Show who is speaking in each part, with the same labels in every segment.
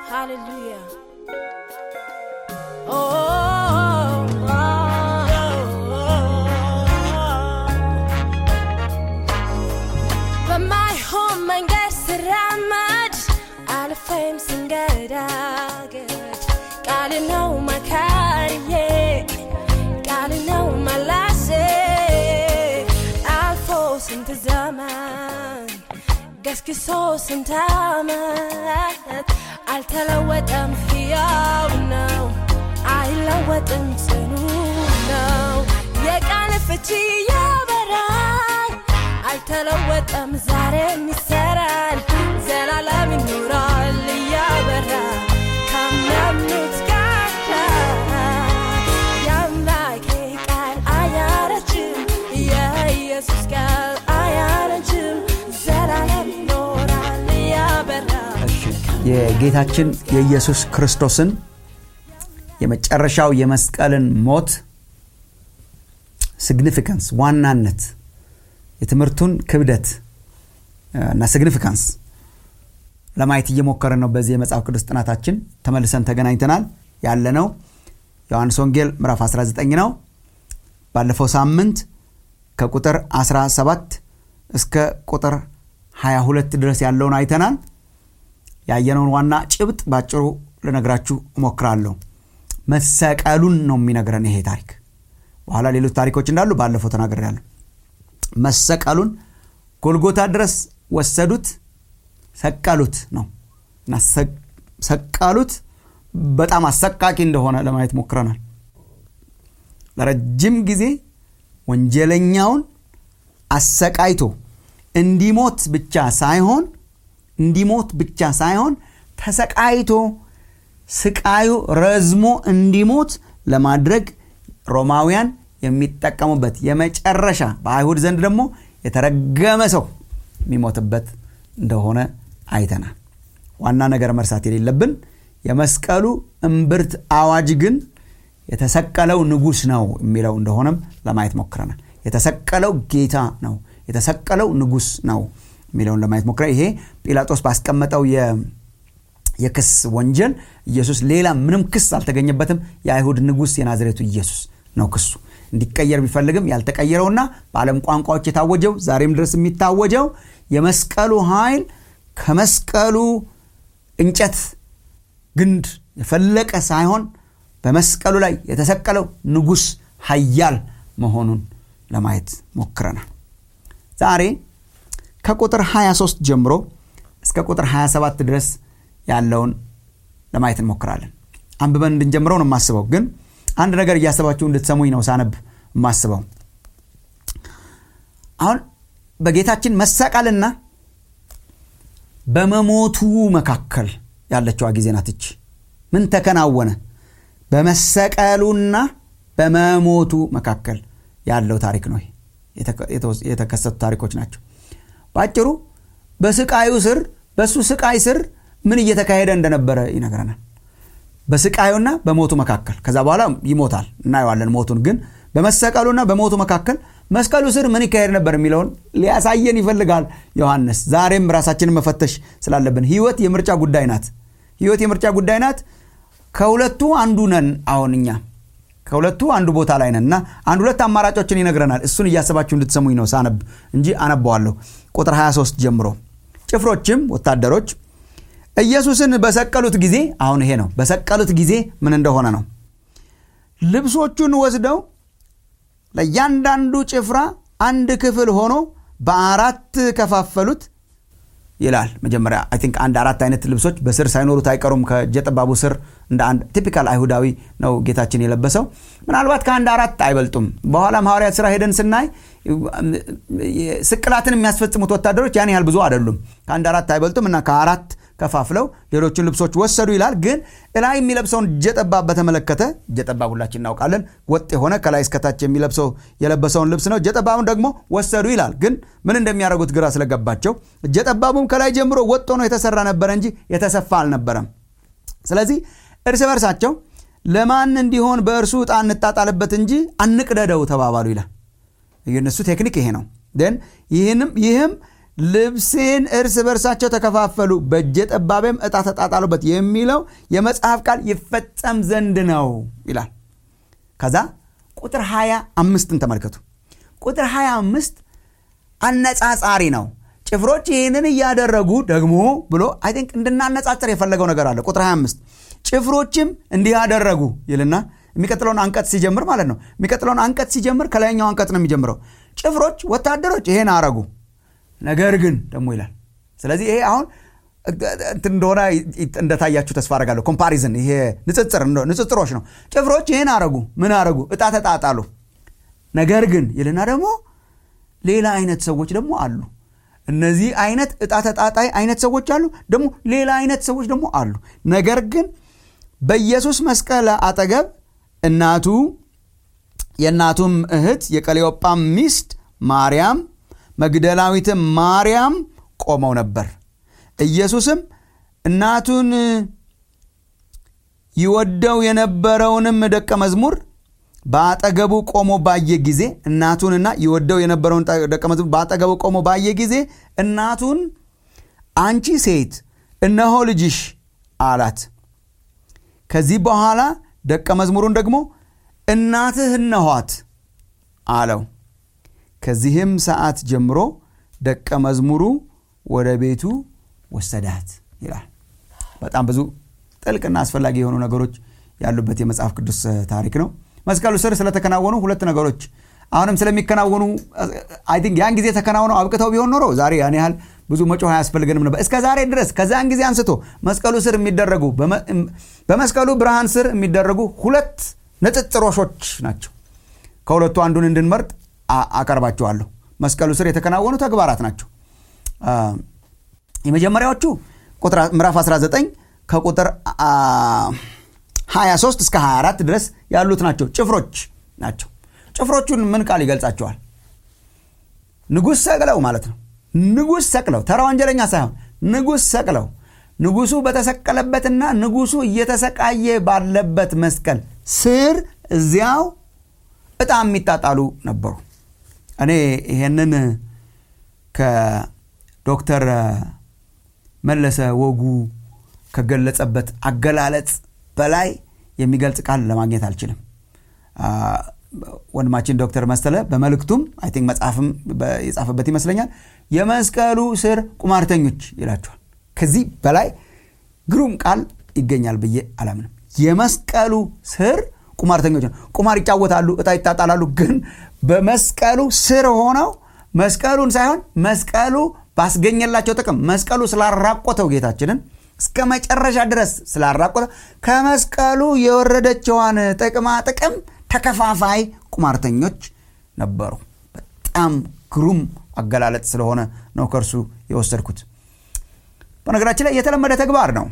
Speaker 1: Hallelujah. Oh, oh, በማይሆን መንገድ ስራመድ አልፌም ስንገዳገድ ቃል ነው መካሪዬ ቃል ነው መላሴ አልፎ ስንት ዘመን ገስግሶ ስንት ዓመት አልተለወጠም፣ ሕያው ነው፣ አይለወጥም፣ ጽኑ ነው። የቃል ፍቺ ያበራል፣ አልተለወጠም፣ ዛሬም ይሰራል፣ ዘላለም ይኖራል እያበራ ካመኑት ጋር የአምላኬ ቃል አያረጅም፣ የኢየሱስ ቃል አያረጅም፣ ዘላለም ይኖራል እያበራ
Speaker 2: የጌታችን የኢየሱስ ክርስቶስን የመጨረሻው የመስቀልን ሞት ሲግኒፊካንስ ዋናነት የትምህርቱን ክብደት እና ሲግኒፊካንስ ለማየት እየሞከርን ነው። በዚህ የመጽሐፍ ቅዱስ ጥናታችን ተመልሰን ተገናኝተናል። ያለነው ዮሐንስ ወንጌል ምዕራፍ 19 ነው። ባለፈው ሳምንት ከቁጥር 17 እስከ ቁጥር 22 ድረስ ያለውን አይተናል። ያየነውን ዋና ጭብጥ ባጭሩ ልነግራችሁ እሞክራለሁ። መሰቀሉን ነው የሚነግረን ይሄ ታሪክ። በኋላ ሌሎች ታሪኮች እንዳሉ ባለፈው ተናግሬያለሁ። መሰቀሉን ጎልጎታ ድረስ ወሰዱት፣ ሰቀሉት ነው እና ሰቀሉት በጣም አሰቃቂ እንደሆነ ለማየት ሞክረናል። ለረጅም ጊዜ ወንጀለኛውን አሰቃይቶ እንዲሞት ብቻ ሳይሆን እንዲሞት ብቻ ሳይሆን ተሰቃይቶ ስቃዩ ረዝሞ እንዲሞት ለማድረግ ሮማውያን የሚጠቀሙበት የመጨረሻ በአይሁድ ዘንድ ደግሞ የተረገመ ሰው የሚሞትበት እንደሆነ አይተናል። ዋና ነገር መርሳት የሌለብን የመስቀሉ እምብርት አዋጅ ግን የተሰቀለው ንጉሥ ነው የሚለው እንደሆነም ለማየት ሞክረናል። የተሰቀለው ጌታ ነው፣ የተሰቀለው ንጉሥ ነው የሚለውን ለማየት ሞክረ ይሄ ጲላጦስ ባስቀመጠው የክስ ወንጀል ኢየሱስ ሌላ ምንም ክስ አልተገኘበትም። የአይሁድ ንጉሥ የናዝሬቱ ኢየሱስ ነው ክሱ። እንዲቀየር ቢፈልግም ያልተቀየረውና በዓለም ቋንቋዎች የታወጀው ዛሬም ድረስ የሚታወጀው የመስቀሉ ኃይል ከመስቀሉ እንጨት ግንድ የፈለቀ ሳይሆን በመስቀሉ ላይ የተሰቀለው ንጉሥ ኃያል መሆኑን ለማየት ሞክረናል። ዛሬ ከቁጥር 23 ጀምሮ እስከ ቁጥር 27 ድረስ ያለውን ለማየት እንሞክራለን። አንብበን እንድንጀምረው ነው የማስበው፣ ግን አንድ ነገር እያሰባችሁ እንድትሰሙኝ ነው ሳነብ የማስበው። አሁን በጌታችን መሰቀልና በመሞቱ መካከል ያለችዋ ጊዜ ናት። ይች ምን ተከናወነ? በመሰቀሉና በመሞቱ መካከል ያለው ታሪክ ነው። የተከሰቱ ታሪኮች ናቸው። በአጭሩ በስቃዩ ስር በእሱ ስቃይ ስር ምን እየተካሄደ እንደነበረ ይነግረናል። በስቃዩና በሞቱ መካከል ከዛ በኋላ ይሞታል እናየዋለን ሞቱን። ግን በመሰቀሉና በሞቱ መካከል መስቀሉ ስር ምን ይካሄድ ነበር የሚለውን ሊያሳየን ይፈልጋል ዮሐንስ። ዛሬም ራሳችንን መፈተሽ ስላለብን ህይወት የምርጫ ጉዳይ ናት። ህይወት የምርጫ ጉዳይ ናት። ከሁለቱ አንዱ ነን። አሁን እኛ ከሁለቱ አንዱ ቦታ ላይ ነን እና አንድ ሁለት አማራጮችን ይነግረናል። እሱን እያሰባችሁ እንድትሰሙኝ ነው ሳነብ እንጂ አነባዋለሁ። ቁጥር 23 ጀምሮ ጭፍሮችም ወታደሮች ኢየሱስን በሰቀሉት ጊዜ አሁን ይሄ ነው በሰቀሉት ጊዜ ምን እንደሆነ ነው። ልብሶቹን ወስደው ለእያንዳንዱ ጭፍራ አንድ ክፍል ሆኖ በአራት ከፋፈሉት ይላል። መጀመሪያ አይ ቲንክ አንድ አራት አይነት ልብሶች በስር ሳይኖሩት አይቀሩም። ከእጀ ጠባቡ ስር እንደ አንድ ቲፒካል አይሁዳዊ ነው ጌታችን የለበሰው። ምናልባት ከአንድ አራት አይበልጡም። በኋላም ሐዋርያት ስራ ሄደን ስናይ ስቅላትን የሚያስፈጽሙት ወታደሮች ያን ያህል ብዙ አይደሉም። ከአንድ አራት አይበልጡም እና ከአራት ከፋፍለው ሌሎችን ልብሶች ወሰዱ ይላል። ግን እላይ የሚለብሰውን እጀጠባብ በተመለከተ እጀጠባብ ሁላችን እናውቃለን፣ ወጥ የሆነ ከላይ እስከታች የሚለብሰው የለበሰውን ልብስ ነው። እጀጠባቡን ደግሞ ወሰዱ ይላል። ግን ምን እንደሚያደርጉት ግራ ስለገባቸው እጀጠባቡም ከላይ ጀምሮ ወጥ ሆኖ የተሰራ ነበረ እንጂ የተሰፋ አልነበረም። ስለዚህ እርስ በርሳቸው ለማን እንዲሆን በእርሱ ዕጣ እንጣጣልበት እንጂ አንቅደደው ተባባሉ ይላል። የእነሱ ቴክኒክ ይሄ ነው። ን ይህንም ይህም ልብሴን እርስ በርሳቸው ተከፋፈሉ፣ በእጀ ጠባቤም ዕጣ ተጣጣሉበት የሚለው የመጽሐፍ ቃል ይፈጸም ዘንድ ነው ይላል። ከዛ ቁጥር 25ን ተመልከቱ። ቁጥር 25 አነጻጻሪ ነው። ጭፍሮች ይህንን እያደረጉ ደግሞ ብሎ አይ ቲንክ እንድናነጻጽር የፈለገው ነገር አለ። ቁጥር 25 ጭፍሮችም እንዲህ አደረጉ ይልና የሚቀጥለውን አንቀጽ ሲጀምር ማለት ነው። የሚቀጥለውን አንቀጽ ሲጀምር ከላይኛው አንቀጽ ነው የሚጀምረው። ጭፍሮች ወታደሮች ይሄን አረጉ፣ ነገር ግን ደግሞ ይላል። ስለዚህ ይሄ አሁን እንትን እንደሆነ እንደታያችሁ ተስፋ አደርጋለሁ። ኮምፓሪዝን ይሄ ንጽጽር ንጽጽሮች ነው። ጭፍሮች ይህን አረጉ፣ ምን አረጉ? ዕጣ ተጣጣሉ። ነገር ግን ይልና ደግሞ ሌላ አይነት ሰዎች ደግሞ አሉ። እነዚህ አይነት ዕጣ ተጣጣይ አይነት ሰዎች አሉ፣ ደግሞ ሌላ አይነት ሰዎች ደግሞ አሉ። ነገር ግን በኢየሱስ መስቀል አጠገብ እናቱ የእናቱም እህት የቀሌዮጳም ሚስት ማርያም መግደላዊትም ማርያም ቆመው ነበር። ኢየሱስም እናቱን ይወደው የነበረውንም ደቀ መዝሙር በአጠገቡ ቆሞ ባየ ጊዜ እናቱንና ይወደው የነበረውን ደቀ መዝሙር በአጠገቡ ቆሞ ባየ ጊዜ እናቱን አንቺ ሴት እነሆ ልጅሽ አላት። ከዚህ በኋላ ደቀ መዝሙሩን ደግሞ እናትህ እነኋት አለው። ከዚህም ሰዓት ጀምሮ ደቀ መዝሙሩ ወደ ቤቱ ወሰዳት ይላል። በጣም ብዙ ጥልቅና አስፈላጊ የሆኑ ነገሮች ያሉበት የመጽሐፍ ቅዱስ ታሪክ ነው። መስቀሉ ስር ስለተከናወኑ ሁለት ነገሮች አሁንም ስለሚከናወኑ አይ ቲንክ ያን ጊዜ ተከናውነው አብቅተው ቢሆን ኖሮ ዛሬ ያን ያህል ብዙ መጮህ አያስፈልገንም ነበር። እስከ ዛሬ ድረስ ከዛን ጊዜ አንስቶ መስቀሉ ስር የሚደረጉ በመስቀሉ ብርሃን ስር የሚደረጉ ሁለት ንጽጽሮሾች ናቸው። ከሁለቱ አንዱን እንድንመርጥ አቀርባቸዋለሁ። መስቀሉ ስር የተከናወኑ ተግባራት ናቸው። የመጀመሪያዎቹ ምዕራፍ 19 ከቁጥር 23 እስከ 24 ድረስ ያሉት ናቸው። ጭፍሮች ናቸው። ጭፍሮቹን ምን ቃል ይገልጻቸዋል? ንጉሥ ሰቅለው ማለት ነው። ንጉሥ ሰቅለው ተራ ወንጀለኛ ሳይሆን ንጉሥ ሰቅለው ንጉሱ በተሰቀለበትና ንጉሱ እየተሰቃየ ባለበት መስቀል ስር እዚያው ዕጣ የሚጣጣሉ ነበሩ። እኔ ይሄንን ከዶክተር መለሰ ወጉ ከገለጸበት አገላለጽ በላይ የሚገልጽ ቃል ለማግኘት አልችልም። ወንድማችን ዶክተር መሰለ በመልእክቱም አይ ቲንክ መጽሐፍም የጻፈበት ይመስለኛል የመስቀሉ ስር ቁማርተኞች ይላቸዋል። ከዚህ በላይ ግሩም ቃል ይገኛል ብዬ አላምንም። የመስቀሉ ስር ቁማርተኞች ነው። ቁማር ይጫወታሉ፣ እጣ ይጣጣላሉ። ግን በመስቀሉ ስር ሆነው መስቀሉን ሳይሆን መስቀሉ ባስገኘላቸው ጥቅም መስቀሉ ስላራቆተው ጌታችንን እስከ መጨረሻ ድረስ ስላራቆተው ከመስቀሉ የወረደችዋን ጥቅማ ጥቅም ተከፋፋይ ቁማርተኞች ነበሩ። በጣም ግሩም አገላለጥ ስለሆነ ነው ከእርሱ የወሰድኩት። በነገራችን ላይ የተለመደ ተግባር ነው።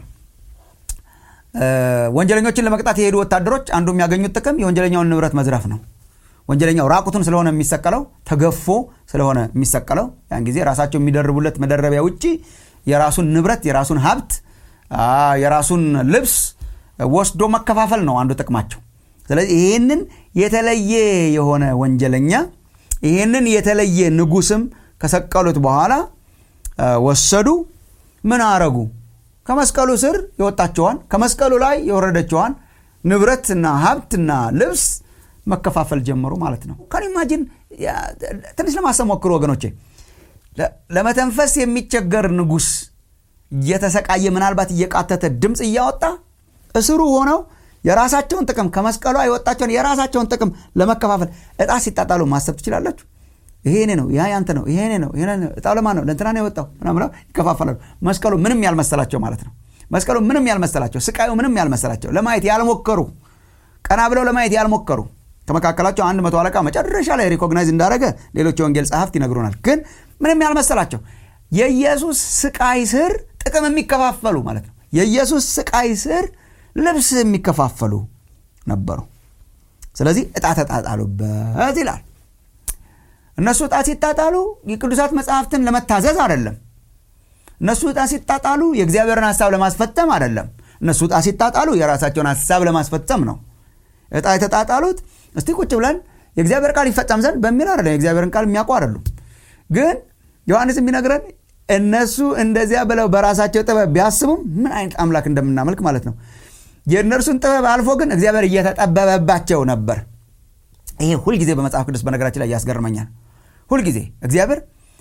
Speaker 2: ወንጀለኞችን ለመቅጣት የሄዱ ወታደሮች አንዱ የሚያገኙት ጥቅም የወንጀለኛውን ንብረት መዝረፍ ነው። ወንጀለኛው ራቁቱን ስለሆነ የሚሰቀለው ተገፎ ስለሆነ የሚሰቀለው ያን ጊዜ ራሳቸው የሚደርቡለት መደረቢያ ውጭ የራሱን ንብረት የራሱን ሀብት የራሱን ልብስ ወስዶ መከፋፈል ነው አንዱ ጥቅማቸው። ስለዚህ ይህንን የተለየ የሆነ ወንጀለኛ ይህንን የተለየ ንጉስም ከሰቀሉት በኋላ ወሰዱ። ምን አረጉ? ከመስቀሉ ስር የወጣቸዋን ከመስቀሉ ላይ የወረደችዋን ንብረትና ሀብትና ልብስ መከፋፈል ጀመሩ ማለት ነው። ከን ኢማጂን ትንሽ ለማሰብ ሞክሩ ወገኖቼ። ለመተንፈስ የሚቸገር ንጉስ እየተሰቃየ ምናልባት እየቃተተ ድምፅ እያወጣ እስሩ ሆነው የራሳቸውን ጥቅም ከመስቀሏ የወጣቸውን የራሳቸውን ጥቅም ለመከፋፈል እጣ ሲጣጣሉ ማሰብ ትችላላችሁ። ይሄ እኔ ነው፣ ያ ያንተ ነው፣ ይሄ እኔ ነው፣ እጣው ለማን ነው? ለእንትና ነው የወጣው ምናምን ብለው ይከፋፈላሉ። መስቀሉ ምንም ያልመሰላቸው ማለት ነው። መስቀሉ ምንም ያልመሰላቸው፣ ስቃዩ ምንም ያልመሰላቸው፣ ለማየት ያልሞከሩ፣ ቀና ብለው ለማየት ያልሞከሩ ከመካከላቸው አንድ መቶ አለቃ መጨረሻ ላይ ሪኮግናይዝ እንዳደረገ ሌሎች የወንጌል ጸሐፍት ይነግሩናል። ግን ምንም ያልመሰላቸው የኢየሱስ ስቃይ ስር ጥቅም የሚከፋፈሉ ማለት ነው። የኢየሱስ ስቃይ ስር ልብስ የሚከፋፈሉ ነበሩ። ስለዚህ እጣ ተጣጣሉበት ይላል። እነሱ እጣ ሲጣጣሉ የቅዱሳት መጽሐፍትን ለመታዘዝ አይደለም። እነሱ እጣ ሲጣጣሉ የእግዚአብሔርን ሀሳብ ለማስፈጸም አይደለም። እነሱ እጣ ሲጣጣሉ የራሳቸውን ሀሳብ ለማስፈጸም ነው። እጣ የተጣጣሉት እስቲ ቁጭ ብለን የእግዚአብሔር ቃል ይፈጸም ዘንድ በሚል አይደለም። የእግዚአብሔርን ቃል የሚያውቁ አይደሉም። ግን ዮሐንስ የሚነግረን እነሱ እንደዚያ ብለው በራሳቸው ጥበብ ቢያስቡም ምን አይነት አምላክ እንደምናመልክ ማለት ነው የእነርሱን ጥበብ አልፎ ግን እግዚአብሔር እየተጠበበባቸው ነበር ይሄ ሁልጊዜ በመጽሐፍ ቅዱስ በነገራችን ላይ ያስገርመኛል ሁልጊዜ እግዚአብሔር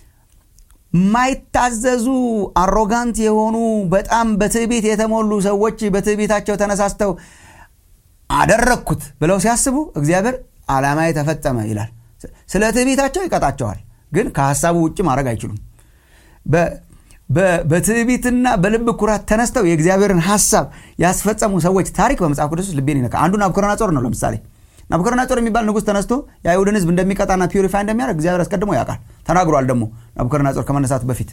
Speaker 2: የማይታዘዙ አሮጋንት የሆኑ በጣም በትዕቢት የተሞሉ ሰዎች በትዕቢታቸው ተነሳስተው አደረግኩት ብለው ሲያስቡ እግዚአብሔር ዓላማ ተፈጸመ ይላል ስለ ትዕቢታቸው ይቀጣቸዋል ግን ከሀሳቡ ውጭ ማድረግ አይችሉም በትዕቢትና በልብ ኩራት ተነስተው የእግዚአብሔርን ሀሳብ ያስፈጸሙ ሰዎች ታሪክ በመጽሐፍ ቅዱስ ውስጥ ልቤን ይነካ አንዱ ናቡከደነጾር ነው ለምሳሌ ናቡከደነጾር የሚባል ንጉስ ተነስቶ የአይሁድን ህዝብ እንደሚቀጣና ፒሪፋይ እንደሚያደርግ እግዚአብሔር አስቀድሞ ያውቃል ተናግሯል ደግሞ ናቡከደነጾር ከመነሳቱ በፊት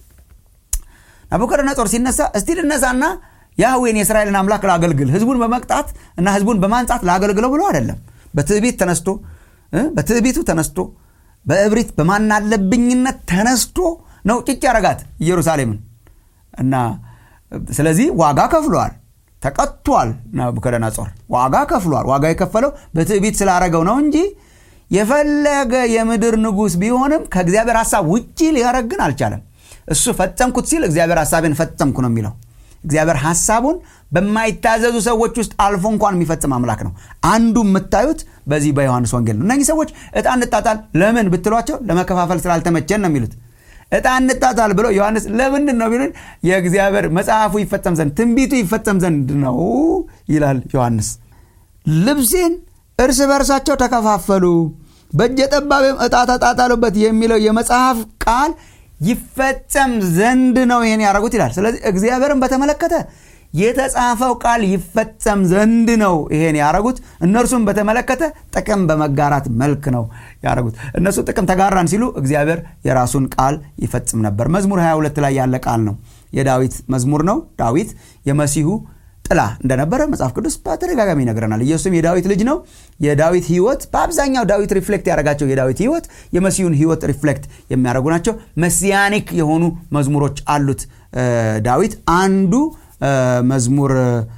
Speaker 2: ናቡከደነጾር ሲነሳ እስቲ ልነሳና ያህዌን የእስራኤልን አምላክ ላገልግል ህዝቡን በመቅጣት እና ህዝቡን በማንጻት ላገልግለው ብሎ አይደለም በትዕቢት ተነስቶ በትዕቢቱ ተነስቶ በእብሪት በማናለብኝነት ተነስቶ ነው ጭጭ ያረጋት ኢየሩሳሌምን እና ስለዚህ ዋጋ ከፍሏል ተቀጥቷል ናቡከደነጾር ዋጋ ከፍሏል ዋጋ የከፈለው በትዕቢት ስላረገው ነው እንጂ የፈለገ የምድር ንጉስ ቢሆንም ከእግዚአብሔር ሀሳብ ውጭ ሊያረግን አልቻለም እሱ ፈጸምኩት ሲል እግዚአብሔር ሀሳቤን ፈጸምኩ ነው የሚለው እግዚአብሔር ሀሳቡን በማይታዘዙ ሰዎች ውስጥ አልፎ እንኳን የሚፈጽም አምላክ ነው አንዱ የምታዩት በዚህ በዮሐንስ ወንጌል ነው እነዚህ ሰዎች እጣ እንጣጣል ለምን ብትሏቸው ለመከፋፈል ስላልተመቸን ነው የሚሉት እጣ እንጣጣል ብሎ ዮሐንስ ለምንድን ነው ቢሉን የእግዚአብሔር መጽሐፉ ይፈጸም ዘንድ ትንቢቱ ይፈጸም ዘንድ ነው ይላል ዮሐንስ ልብሴን እርስ በርሳቸው ተከፋፈሉ በእጀ ጠባብም እጣ ተጣጣሉበት የሚለው የመጽሐፍ ቃል ይፈጸም ዘንድ ነው ይሄን ያደረጉት ይላል ስለዚህ እግዚአብሔርን በተመለከተ የተጻፈው ቃል ይፈጸም ዘንድ ነው ይሄን ያደረጉት እነርሱም በተመለከተ ጥቅም በመጋራት መልክ ነው ያደረጉት እነሱ ጥቅም ተጋራን ሲሉ እግዚአብሔር የራሱን ቃል ይፈጽም ነበር መዝሙር 22 ላይ ያለ ቃል ነው የዳዊት መዝሙር ነው ዳዊት የመሲሁ ጥላ እንደነበረ መጽሐፍ ቅዱስ በተደጋጋሚ ይነግረናል ኢየሱስም የዳዊት ልጅ ነው የዳዊት ህይወት በአብዛኛው ዳዊት ሪፍሌክት ያደረጋቸው የዳዊት ህይወት የመሲሁን ህይወት ሪፍሌክት የሚያደርጉ ናቸው መሲያኒክ የሆኑ መዝሙሮች አሉት ዳዊት አንዱ መዝሙር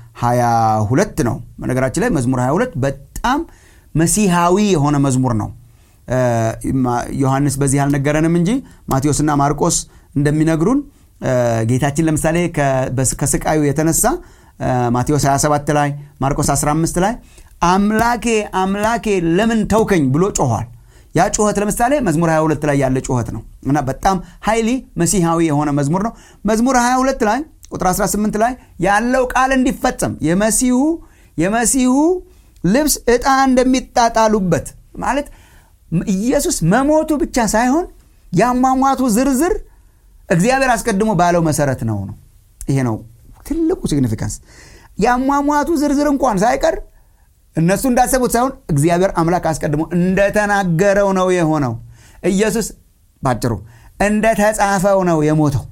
Speaker 2: 22 ነው በነገራችን ላይ መዝሙር 22 በጣም መሲሃዊ የሆነ መዝሙር ነው ዮሐንስ በዚህ አልነገረንም እንጂ ማቴዎስና ማርቆስ እንደሚነግሩን ጌታችን ለምሳሌ ከስቃዩ የተነሳ ማቴዎስ 27 ላይ ማርቆስ 15 ላይ አምላኬ አምላኬ ለምን ተውከኝ ብሎ ጮኋል ያ ጩኸት ለምሳሌ መዝሙር 22 ላይ ያለ ጩኸት ነው እና በጣም ሀይሊ መሲሃዊ የሆነ መዝሙር ነው መዝሙር 22 ላይ ቁጥር 18 ላይ ያለው ቃል እንዲፈጸም የመሲሁ የመሲሁ ልብስ ዕጣ እንደሚጣጣሉበት ማለት ኢየሱስ መሞቱ ብቻ ሳይሆን የአሟሟቱ ዝርዝር እግዚአብሔር አስቀድሞ ባለው መሰረት ነው ነው ይሄ ነው ትልቁ ሲግኒፊካንስ የአሟሟቱ ዝርዝር እንኳን ሳይቀር እነሱ እንዳሰቡት ሳይሆን እግዚአብሔር አምላክ አስቀድሞ እንደተናገረው ነው የሆነው ኢየሱስ ባጭሩ እንደተጻፈው ነው የሞተው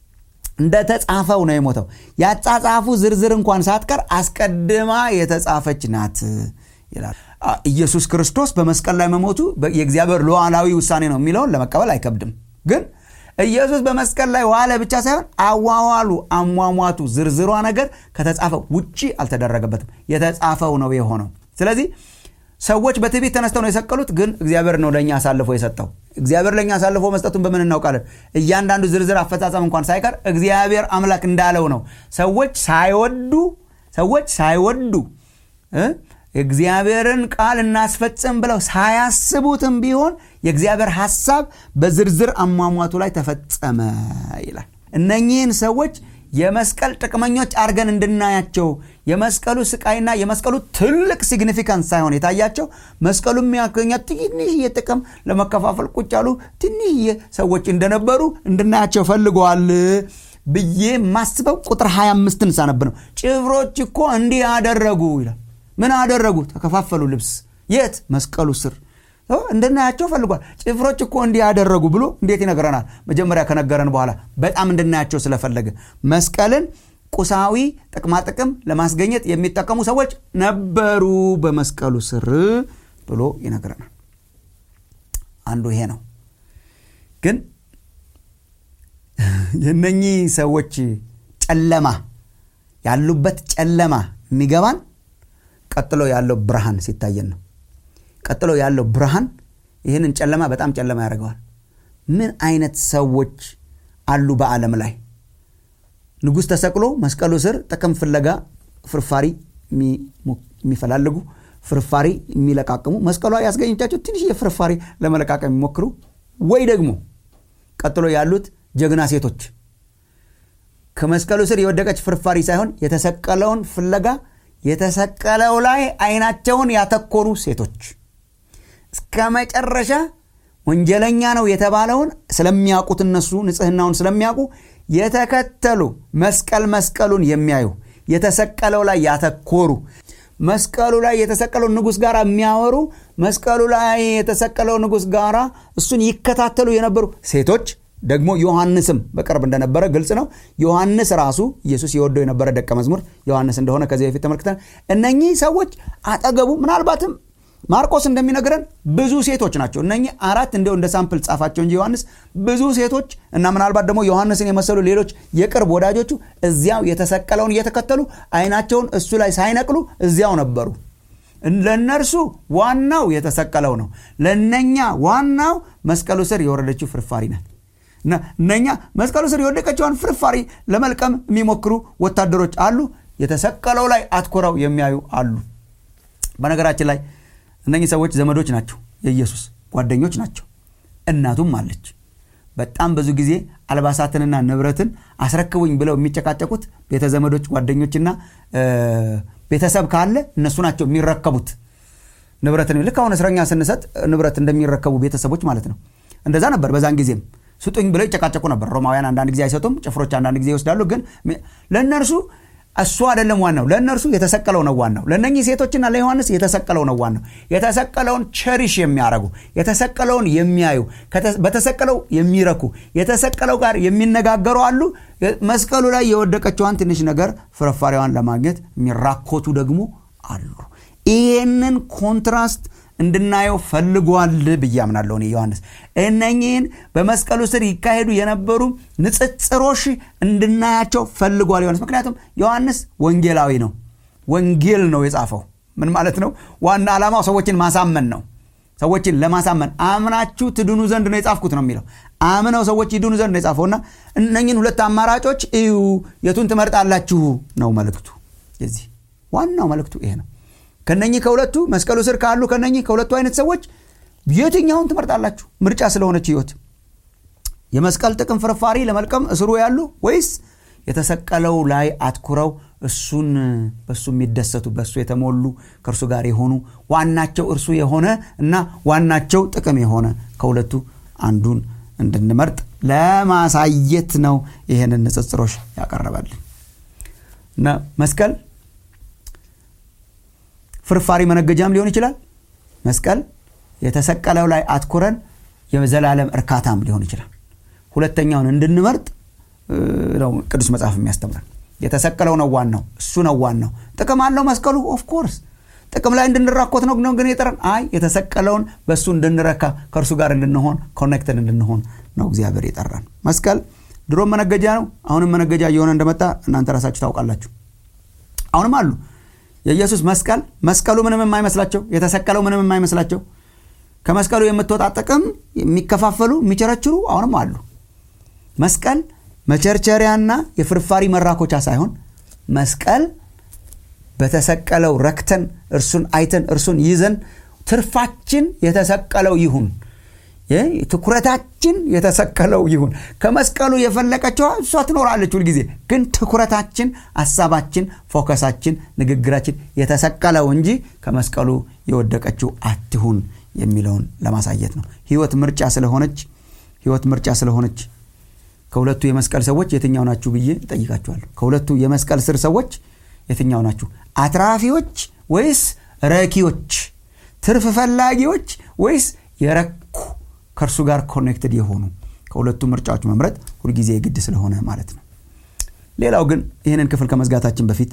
Speaker 2: እንደተጻፈው ነው የሞተው ያጻጻፉ ዝርዝር እንኳን ሳትቀር አስቀድማ የተጻፈች ናት ይላል ኢየሱስ ክርስቶስ በመስቀል ላይ መሞቱ የእግዚአብሔር ሉዓላዊ ውሳኔ ነው የሚለውን ለመቀበል አይከብድም ግን ኢየሱስ በመስቀል ላይ ዋለ ብቻ ሳይሆን አዋዋሉ አሟሟቱ ዝርዝሯ ነገር ከተጻፈው ውጪ አልተደረገበትም የተጻፈው ነው የሆነው ስለዚህ ሰዎች በትዕቢት ተነስተው ነው የሰቀሉት ግን እግዚአብሔር ነው ለእኛ አሳልፎ የሰጠው እግዚአብሔር ለእኛ አሳልፎ መስጠቱን በምን እናውቃለን እያንዳንዱ ዝርዝር አፈጻጸም እንኳን ሳይቀር እግዚአብሔር አምላክ እንዳለው ነው ሰዎች ሳይወዱ ሰዎች ሳይወዱ የእግዚአብሔርን ቃል እናስፈጽም ብለው ሳያስቡትም ቢሆን የእግዚአብሔር ሐሳብ በዝርዝር አሟሟቱ ላይ ተፈጸመ ይላል እነኚህን ሰዎች የመስቀል ጥቅመኞች አድርገን እንድናያቸው የመስቀሉ ስቃይና የመስቀሉ ትልቅ ሲግኒፊካንስ ሳይሆን የታያቸው መስቀሉ የሚያገኛት ትንሽዬ ጥቅም ለመከፋፈል ቁጭ ያሉ ትንሽዬ ሰዎች እንደነበሩ እንድናያቸው ፈልገዋል ብዬ ማስበው ቁጥር 25ን ሳነብ ነው ጭፍሮች እኮ እንዲህ አደረጉ ይላል ምን አደረጉ ተከፋፈሉ ልብስ የት መስቀሉ ስር እንድናያቸው ፈልጓል ጭፍሮች እኮ እንዲህ ያደረጉ ብሎ እንዴት ይነግረናል መጀመሪያ ከነገረን በኋላ በጣም እንድናያቸው ስለፈለገ መስቀልን ቁሳዊ ጥቅማጥቅም ለማስገኘት የሚጠቀሙ ሰዎች ነበሩ በመስቀሉ ስር ብሎ ይነግረናል አንዱ ይሄ ነው ግን የነኚህ ሰዎች ጨለማ ያሉበት ጨለማ የሚገባን ቀጥሎ ያለው ብርሃን ሲታየን ነው ቀጥሎ ያለው ብርሃን ይህንን ጨለማ በጣም ጨለማ ያደርገዋል ምን አይነት ሰዎች አሉ በዓለም ላይ ንጉሥ ተሰቅሎ መስቀሉ ስር ጥቅም ፍለጋ ፍርፋሪ የሚፈላልጉ ፍርፋሪ የሚለቃቅሙ መስቀሏ ያስገኘቻቸው ትንሽ የፍርፋሪ ለመለቃቀም የሚሞክሩ ወይ ደግሞ ቀጥሎ ያሉት ጀግና ሴቶች ከመስቀሉ ስር የወደቀች ፍርፋሪ ሳይሆን የተሰቀለውን ፍለጋ የተሰቀለው ላይ አይናቸውን ያተኮሩ ሴቶች እስከ መጨረሻ ወንጀለኛ ነው የተባለውን ስለሚያውቁት እነሱ ንጽህናውን ስለሚያውቁ የተከተሉ መስቀል መስቀሉን የሚያዩ የተሰቀለው ላይ ያተኮሩ መስቀሉ ላይ የተሰቀለው ንጉሥ ጋር የሚያወሩ መስቀሉ ላይ የተሰቀለው ንጉሥ ጋር እሱን ይከታተሉ የነበሩ ሴቶች ደግሞ ዮሐንስም በቅርብ እንደነበረ ግልጽ ነው ዮሐንስ ራሱ ኢየሱስ የወደው የነበረ ደቀ መዝሙር ዮሐንስ እንደሆነ ከዚህ በፊት ተመልክተን እነኚህ ሰዎች አጠገቡ ምናልባትም ማርቆስ እንደሚነግረን ብዙ ሴቶች ናቸው እነኚህ አራት እንዲው እንደ ሳምፕል ጻፋቸው እንጂ ዮሐንስ ብዙ ሴቶች እና ምናልባት ደግሞ ዮሐንስን የመሰሉ ሌሎች የቅርብ ወዳጆቹ እዚያው የተሰቀለውን እየተከተሉ አይናቸውን እሱ ላይ ሳይነቅሉ እዚያው ነበሩ ለእነርሱ ዋናው የተሰቀለው ነው ለእነኛ ዋናው መስቀሉ ስር የወረደችው ፍርፋሪ ናት እና እነኛ መስቀሉ ስር የወደቀችውን ፍርፋሪ ለመልቀም የሚሞክሩ ወታደሮች አሉ የተሰቀለው ላይ አትኩረው የሚያዩ አሉ በነገራችን ላይ እነኚህ ሰዎች ዘመዶች ናቸው የኢየሱስ ጓደኞች ናቸው እናቱም አለች በጣም ብዙ ጊዜ አልባሳትንና ንብረትን አስረክቡኝ ብለው የሚጨቃጨቁት ቤተ ዘመዶች ጓደኞችና ቤተሰብ ካለ እነሱ ናቸው የሚረከቡት ንብረትን ልክ አሁን እስረኛ ስንሰጥ ንብረት እንደሚረከቡ ቤተሰቦች ማለት ነው እንደዛ ነበር በዛን ጊዜም ስጡኝ ብለው ይጨቃጨቁ ነበር ሮማውያን አንዳንድ ጊዜ አይሰጡም ጭፍሮች አንዳንድ ጊዜ ይወስዳሉ ግን ለእነርሱ እሱ አይደለም ዋናው ለእነርሱ የተሰቀለው ነው ዋናው ለእነኚህ ሴቶችና ለዮሐንስ የተሰቀለው ነው ዋናው የተሰቀለውን ቸሪሽ የሚያረጉ የተሰቀለውን የሚያዩ በተሰቀለው የሚረኩ የተሰቀለው ጋር የሚነጋገሩ አሉ መስቀሉ ላይ የወደቀችዋን ትንሽ ነገር ፍርፋሪዋን ለማግኘት የሚራኮቱ ደግሞ አሉ ይህንን ኮንትራስት እንድናየው ፈልጓል ብዬ አምናለሁ እኔ ዮሐንስ እነኚህን በመስቀሉ ስር ይካሄዱ የነበሩ ንጽጽሮች እንድናያቸው ፈልጓል ዮሐንስ ምክንያቱም ዮሐንስ ወንጌላዊ ነው ወንጌል ነው የጻፈው ምን ማለት ነው ዋና ዓላማው ሰዎችን ማሳመን ነው ሰዎችን ለማሳመን አምናችሁ ትድኑ ዘንድ ነው የጻፍኩት ነው የሚለው አምነው ሰዎች ይድኑ ዘንድ ነው የጻፈውና እነኝን ሁለት አማራጮች እዩ የቱን ትመርጣላችሁ ነው መልእክቱ የዚህ ዋናው መልእክቱ ይሄ ነው ከነኚህ ከሁለቱ መስቀሉ ስር ካሉ ከነኚህ ከሁለቱ አይነት ሰዎች የትኛውን ትመርጣላችሁ ምርጫ ስለሆነች ህይወት የመስቀል ጥቅም ፍርፋሪ ለመልቀም እስሩ ያሉ ወይስ የተሰቀለው ላይ አትኩረው እሱን በእሱ የሚደሰቱ በእሱ የተሞሉ ከእርሱ ጋር የሆኑ ዋናቸው እርሱ የሆነ እና ዋናቸው ጥቅም የሆነ ከሁለቱ አንዱን እንድንመርጥ ለማሳየት ነው ይህንን ንጽጽሮች ያቀረበልን እና መስቀል ፍርፋሪ መነገጃም ሊሆን ይችላል መስቀል የተሰቀለው ላይ አትኩረን የዘላለም እርካታም ሊሆን ይችላል ሁለተኛውን እንድንመርጥ ነው ቅዱስ መጽሐፍ የሚያስተምረን የተሰቀለው ነው ዋናው እሱ ነው ዋናው ጥቅም አለው መስቀሉ ኦፍኮርስ ጥቅም ላይ እንድንራኮት ነው ግን የጠረን አይ የተሰቀለውን በእሱ እንድንረካ ከእርሱ ጋር እንድንሆን ኮኔክተድ እንድንሆን ነው እግዚአብሔር የጠራን መስቀል ድሮም መነገጃ ነው አሁንም መነገጃ እየሆነ እንደመጣ እናንተ ራሳችሁ ታውቃላችሁ አሁንም አሉ የኢየሱስ መስቀል መስቀሉ ምንም የማይመስላቸው የተሰቀለው ምንም የማይመስላቸው ከመስቀሉ የምትወጣ ጥቅም የሚከፋፈሉ የሚቸረችሩ አሁንም አሉ መስቀል መቸርቸሪያና የፍርፋሪ መራኮቻ ሳይሆን መስቀል በተሰቀለው ረክተን እርሱን አይተን እርሱን ይዘን ትርፋችን የተሰቀለው ይሁን ትኩረታችን የተሰቀለው ይሁን ከመስቀሉ የፈለቀችዋ እሷ ትኖራለች ሁልጊዜ ግን ትኩረታችን ሀሳባችን ፎከሳችን ንግግራችን የተሰቀለው እንጂ ከመስቀሉ የወደቀችው አትሁን የሚለውን ለማሳየት ነው ህይወት ምርጫ ስለሆነች ህይወት ምርጫ ስለሆነች ከሁለቱ የመስቀል ሰዎች የትኛው ናችሁ ብዬ እጠይቃችኋለሁ ከሁለቱ የመስቀል ስር ሰዎች የትኛው ናችሁ አትራፊዎች ወይስ ረኪዎች ትርፍ ፈላጊዎች ወይስ የረኩ ከእርሱ ጋር ኮኔክትድ የሆኑ ከሁለቱ ምርጫዎች መምረጥ ሁልጊዜ የግድ ስለሆነ ማለት ነው ሌላው ግን ይህንን ክፍል ከመዝጋታችን በፊት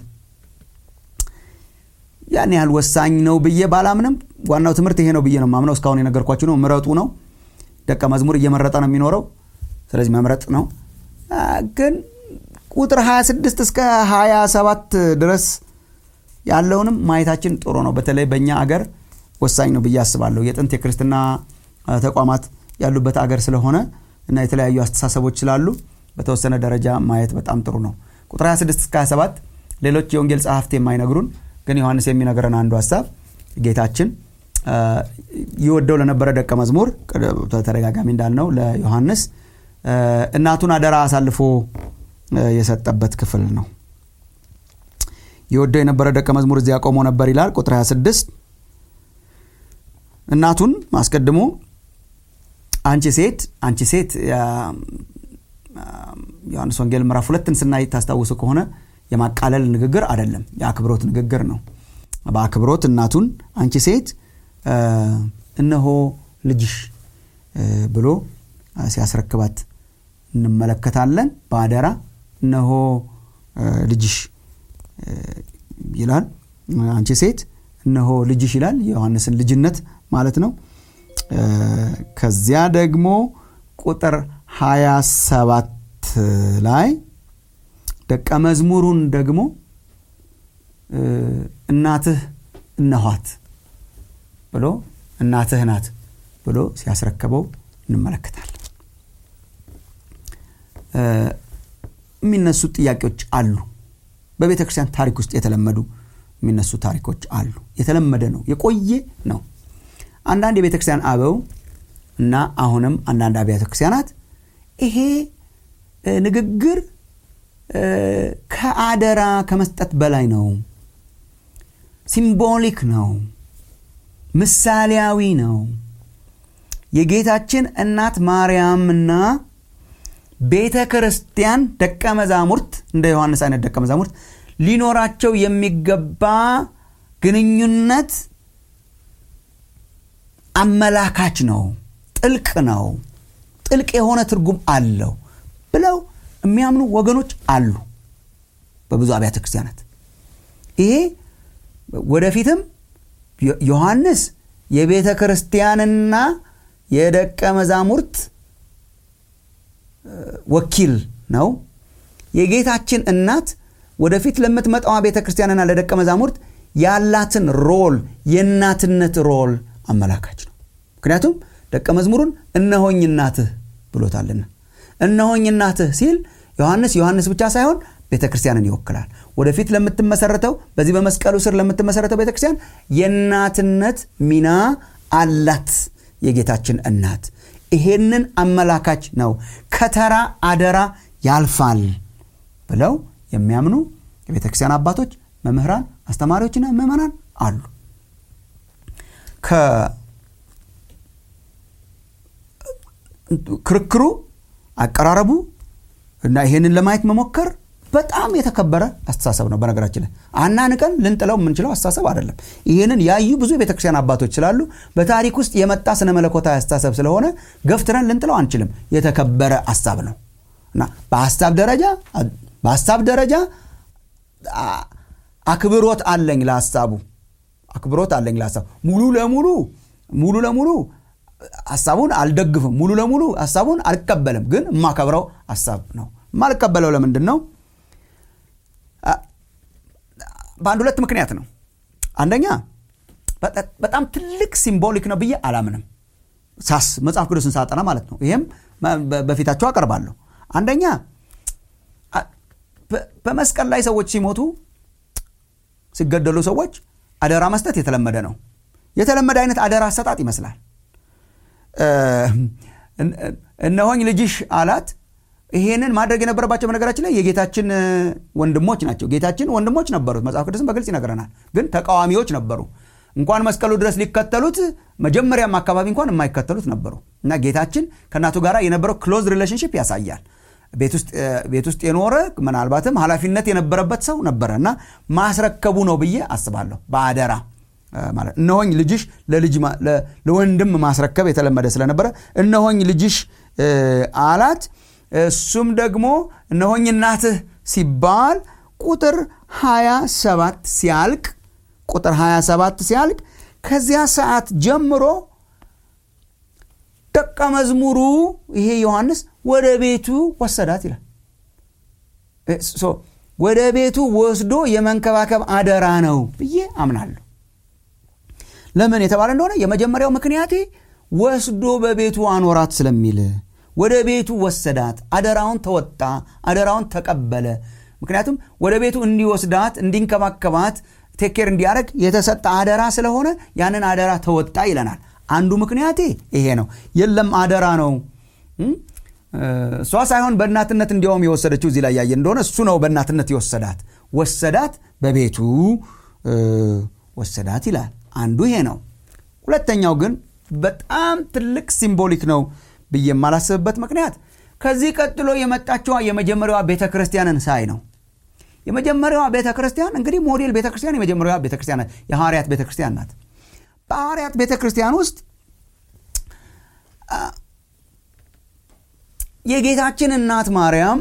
Speaker 2: ያን ያህል ወሳኝ ነው ብዬ ባላምንም ዋናው ትምህርት ይሄ ነው ብዬ ነው ማምነው እስካሁን የነገርኳችሁ ነው ምረጡ ነው ደቀ መዝሙር እየመረጠ ነው የሚኖረው ስለዚህ መምረጥ ነው ግን ቁጥር 26 እስከ 27 ድረስ ያለውንም ማየታችን ጥሩ ነው በተለይ በእኛ አገር ወሳኝ ነው ብዬ አስባለሁ የጥንት የክርስትና ተቋማት ያሉበት አገር ስለሆነ እና የተለያዩ አስተሳሰቦች ስላሉ በተወሰነ ደረጃ ማየት በጣም ጥሩ ነው ቁጥር 26 እስከ 27 ሌሎች የወንጌል ጸሐፍት የማይነግሩን ግን ዮሐንስ የሚነግረን አንዱ ሀሳብ ጌታችን ይወደው ለነበረ ደቀ መዝሙር ተደጋጋሚ እንዳልነው ለዮሐንስ እናቱን አደራ አሳልፎ የሰጠበት ክፍል ነው የወደው የነበረ ደቀ መዝሙር እዚያ ቆሞ ነበር ይላል ቁጥር 26 እናቱን አስቀድሞ አንቺ ሴት አንቺ ሴት ዮሐንስ ወንጌል ምዕራፍ ሁለትን ስናይ ታስታውሱ ከሆነ የማቃለል ንግግር አይደለም የአክብሮት ንግግር ነው በአክብሮት እናቱን አንቺ ሴት እነሆ ልጅሽ ብሎ ሲያስረክባት እንመለከታለን በአደራ እነሆ ልጅሽ ይላል አንቺ ሴት እነሆ ልጅሽ ይላል የዮሐንስን ልጅነት ማለት ነው ከዚያ ደግሞ ቁጥር 27 ላይ ደቀ መዝሙሩን ደግሞ እናትህ እነኋት ብሎ እናትህ ናት ብሎ ሲያስረከበው እንመለከታለን የሚነሱ ጥያቄዎች አሉ በቤተ ክርስቲያን ታሪክ ውስጥ የተለመዱ የሚነሱ ታሪኮች አሉ የተለመደ ነው የቆየ ነው አንዳንድ የቤተ ክርስቲያን አበው እና አሁንም አንዳንድ አብያተ ክርስቲያናት ይሄ ንግግር ከአደራ ከመስጠት በላይ ነው ሲምቦሊክ ነው ምሳሌያዊ ነው የጌታችን እናት ማርያምና ቤተ ክርስቲያን ደቀ መዛሙርት እንደ ዮሐንስ አይነት ደቀ መዛሙርት ሊኖራቸው የሚገባ ግንኙነት አመላካች ነው ጥልቅ ነው ጥልቅ የሆነ ትርጉም አለው ብለው የሚያምኑ ወገኖች አሉ በብዙ አብያተ ክርስቲያናት ይሄ ወደፊትም ዮሐንስ የቤተ ክርስቲያንና የደቀ መዛሙርት ወኪል ነው የጌታችን እናት ወደፊት ለምትመጣዋ ቤተ ክርስቲያንና ለደቀ መዛሙርት ያላትን ሮል የእናትነት ሮል አመላካች ነው ምክንያቱም ደቀ መዝሙሩን እነሆኝ እናትህ ብሎታልና እነሆኝ እናትህ ሲል ዮሐንስ ዮሐንስ ብቻ ሳይሆን ቤተ ክርስቲያንን ይወክላል ወደፊት ለምትመሰረተው በዚህ በመስቀሉ ስር ለምትመሰረተው ቤተ ክርስቲያን የእናትነት ሚና አላት የጌታችን እናት ይሄንን አመላካች ነው ከተራ አደራ ያልፋል ብለው የሚያምኑ የቤተ ክርስቲያን አባቶች መምህራን አስተማሪዎችና ምዕመናን አሉ ክርክሩ አቀራረቡ እና ይሄንን ለማየት መሞከር በጣም የተከበረ አስተሳሰብ ነው በነገራችን ላይ አናንቀን ልንጥለው የምንችለው አስተሳሰብ አይደለም ይህንን ያዩ ብዙ የቤተክርስቲያን አባቶች ስላሉ በታሪክ ውስጥ የመጣ ስነ መለኮታዊ አስተሳሰብ ስለሆነ ገፍትረን ልንጥለው አንችልም የተከበረ ሀሳብ ነው እና በሀሳብ ደረጃ በሀሳብ ደረጃ አክብሮት አለኝ ለሀሳቡ አክብሮት አለኝ ለሀሳቡ ሙሉ ለሙሉ ሙሉ ለሙሉ ሀሳቡን አልደግፍም ሙሉ ለሙሉ ሀሳቡን አልቀበልም ግን የማከብረው ሀሳብ ነው የማልቀበለው ለምንድን ነው በአንድ ሁለት ምክንያት ነው አንደኛ በጣም ትልቅ ሲምቦሊክ ነው ብዬ አላምንም ሳስ መጽሐፍ ቅዱስን ሳጠና ማለት ነው ይህም በፊታቸው አቀርባለሁ አንደኛ በመስቀል ላይ ሰዎች ሲሞቱ ሲገደሉ ሰዎች አደራ መስጠት የተለመደ ነው የተለመደ አይነት አደራ አሰጣጥ ይመስላል እነሆኝ ልጅሽ አላት ይሄንን ማድረግ የነበረባቸው በነገራችን ላይ የጌታችን ወንድሞች ናቸው ጌታችን ወንድሞች ነበሩት መጽሐፍ ቅዱስም በግልጽ ይነግረናል ግን ተቃዋሚዎች ነበሩ እንኳን መስቀሉ ድረስ ሊከተሉት መጀመሪያም አካባቢ እንኳን የማይከተሉት ነበሩ እና ጌታችን ከእናቱ ጋር የነበረው ክሎዝ ሪሌሽንሽፕ ያሳያል ቤት ውስጥ የኖረ ምናልባትም ኃላፊነት የነበረበት ሰው ነበረ እና ማስረከቡ ነው ብዬ አስባለሁ በአደራ ማለት እነሆኝ ልጅሽ ለወንድም ማስረከብ የተለመደ ስለነበረ እነሆኝ ልጅሽ አላት እሱም ደግሞ እነሆኝ እናትህ ሲባል ቁጥር 27 ሲያልቅ ቁጥር 27 ሲያልቅ ከዚያ ሰዓት ጀምሮ ደቀ መዝሙሩ ይሄ ዮሐንስ ወደ ቤቱ ወሰዳት ይላል ወደ ቤቱ ወስዶ የመንከባከብ አደራ ነው ብዬ አምናለሁ ለምን የተባለ እንደሆነ የመጀመሪያው ምክንያቴ ወስዶ በቤቱ አኖራት ስለሚል ወደ ቤቱ ወሰዳት አደራውን ተወጣ አደራውን ተቀበለ ምክንያቱም ወደ ቤቱ እንዲወስዳት እንዲንከባከባት ቴኬር እንዲያደረግ የተሰጠ አደራ ስለሆነ ያንን አደራ ተወጣ ይለናል አንዱ ምክንያቴ ይሄ ነው የለም አደራ ነው እሷ ሳይሆን በእናትነት እንዲያውም የወሰደችው እዚህ ላይ ያየ እንደሆነ እሱ ነው በእናትነት የወሰዳት ወሰዳት በቤቱ ወሰዳት ይላል አንዱ ይሄ ነው ሁለተኛው ግን በጣም ትልቅ ሲምቦሊክ ነው ብዬ የማላስብበት ምክንያት ከዚህ ቀጥሎ የመጣችዋ የመጀመሪያዋ ቤተ ክርስቲያንን ሳይ ነው የመጀመሪያዋ ቤተ ክርስቲያን እንግዲህ ሞዴል ቤተ ክርስቲያን የመጀመሪያዋ ቤተ ክርስቲያን ናት የሐዋርያት ቤተ ክርስቲያን ናት በሐዋርያት ቤተ ክርስቲያን ውስጥ የጌታችን እናት ማርያም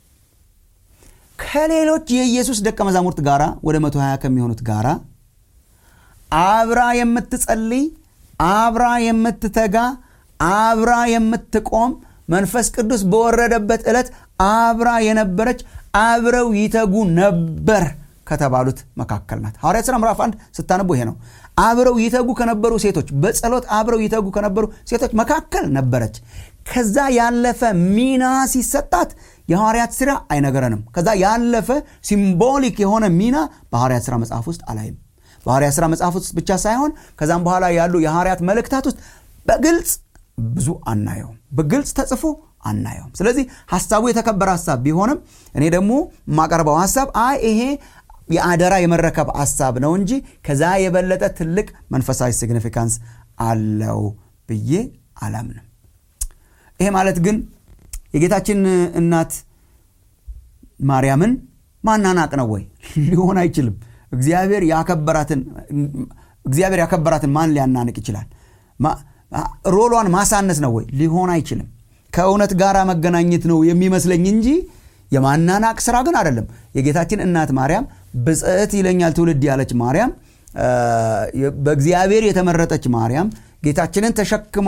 Speaker 2: ከሌሎች የኢየሱስ ደቀ መዛሙርት ጋራ ወደ 120 ከሚሆኑት ጋራ አብራ የምትጸልይ አብራ የምትተጋ አብራ የምትቆም መንፈስ ቅዱስ በወረደበት ዕለት አብራ የነበረች አብረው ይተጉ ነበር ከተባሉት መካከል ናት ሐዋርያት ሥራ ምዕራፍ አንድ ስታነቡ ይሄ ነው አብረው ይተጉ ከነበሩ ሴቶች በጸሎት አብረው ይተጉ ከነበሩ ሴቶች መካከል ነበረች ከዛ ያለፈ ሚና ሲሰጣት የሐዋርያት ሥራ አይነገረንም ከዛ ያለፈ ሲምቦሊክ የሆነ ሚና በሐዋርያት ሥራ መጽሐፍ ውስጥ አላይም በሐዋርያት ሥራ መጽሐፍ ውስጥ ብቻ ሳይሆን ከዛም በኋላ ያሉ የሐዋርያት መልእክታት ውስጥ በግልጽ ብዙ አናየውም በግልጽ ተጽፎ አናየውም ስለዚህ ሀሳቡ የተከበረ ሀሳብ ቢሆንም እኔ ደግሞ የማቀርበው ሀሳብ አይ ይሄ የአደራ የመረከብ ሀሳብ ነው እንጂ ከዛ የበለጠ ትልቅ መንፈሳዊ ሲግኒፊካንስ አለው ብዬ አላምንም ይሄ ማለት ግን የጌታችን እናት ማርያምን ማናናቅ ነው ወይ ሊሆን አይችልም እግዚአብሔር ያከበራትን እግዚአብሔር ያከበራትን ማን ሊያናንቅ ይችላል ሮሏን ማሳነስ ነው ወይ ሊሆን አይችልም ከእውነት ጋር መገናኘት ነው የሚመስለኝ እንጂ የማናናቅ ስራ ግን አይደለም የጌታችን እናት ማርያም ብጽዕት ይለኛል ትውልድ ያለች ማርያም በእግዚአብሔር የተመረጠች ማርያም ጌታችንን ተሸክማ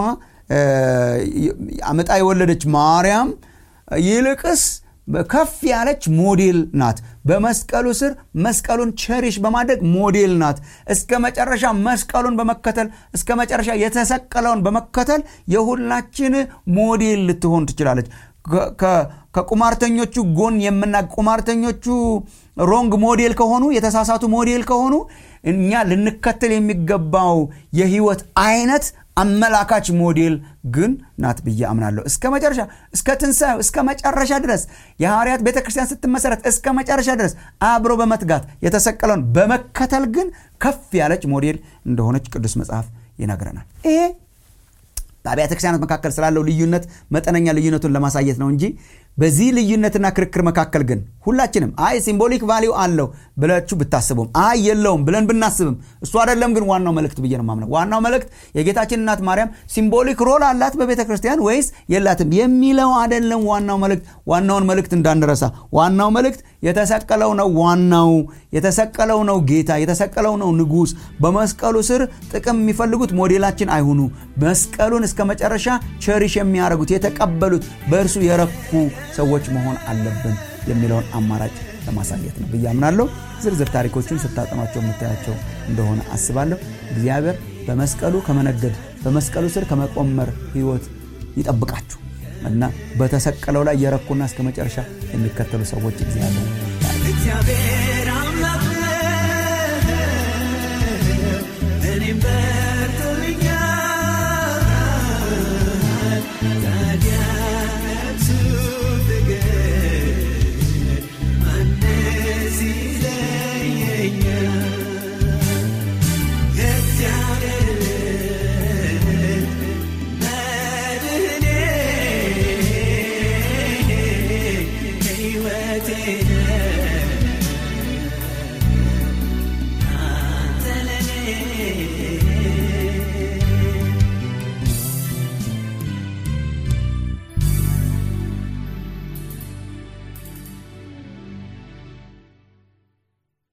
Speaker 2: አመጣ የወለደች ማርያም ይልቅስ ከፍ ያለች ሞዴል ናት በመስቀሉ ስር መስቀሉን ቸሪሽ በማድረግ ሞዴል ናት እስከ መጨረሻ መስቀሉን በመከተል እስከ መጨረሻ የተሰቀለውን በመከተል የሁላችን ሞዴል ልትሆን ትችላለች ከቁማርተኞቹ ጎን የምና ቁማርተኞቹ ሮንግ ሞዴል ከሆኑ የተሳሳቱ ሞዴል ከሆኑ እኛ ልንከተል የሚገባው የህይወት አይነት አመላካች ሞዴል ግን ናት ብዬ አምናለሁ እስከ መጨረሻ እስከ ትንሣኤው እስከ መጨረሻ ድረስ የሐዋርያት ቤተ ክርስቲያን ስትመሰረት እስከ መጨረሻ ድረስ አብሮ በመትጋት የተሰቀለውን በመከተል ግን ከፍ ያለች ሞዴል እንደሆነች ቅዱስ መጽሐፍ ይነግረናል ይሄ በአብያተ ክርስቲያናት መካከል ስላለው ልዩነት መጠነኛ ልዩነቱን ለማሳየት ነው እንጂ በዚህ ልዩነትና ክርክር መካከል ግን ሁላችንም አይ ሲምቦሊክ ቫሊው አለው ብላችሁ ብታስቡም አይ የለውም ብለን ብናስብም እሱ አይደለም ግን ዋናው መልእክት ብዬ ነው ማምነው ዋናው መልእክት የጌታችን እናት ማርያም ሲምቦሊክ ሮል አላት በቤተ ክርስቲያን ወይስ የላትም የሚለው አይደለም ዋናው መልእክት ዋናውን መልእክት እንዳንረሳ ዋናው መልእክት የተሰቀለው ነው ዋናው የተሰቀለው ነው ጌታ የተሰቀለው ነው ንጉስ በመስቀሉ ስር ጥቅም የሚፈልጉት ሞዴላችን አይሁኑ መስቀሉን እስከ መጨረሻ ቸሪሽ የሚያደርጉት የተቀበሉት በእርሱ የረኩ ሰዎች መሆን አለብን የሚለውን አማራጭ ለማሳየት ነው ብዬ አምናለሁ ዝርዝር ታሪኮችን ስታጠኗቸው የምታያቸው እንደሆነ አስባለሁ እግዚአብሔር በመስቀሉ ከመነገድ በመስቀሉ ስር ከመቆመር ህይወት ይጠብቃችሁ እና በተሰቀለው ላይ የረኩና እስከ መጨረሻ የሚከተሉ ሰዎች እግዚአብሔር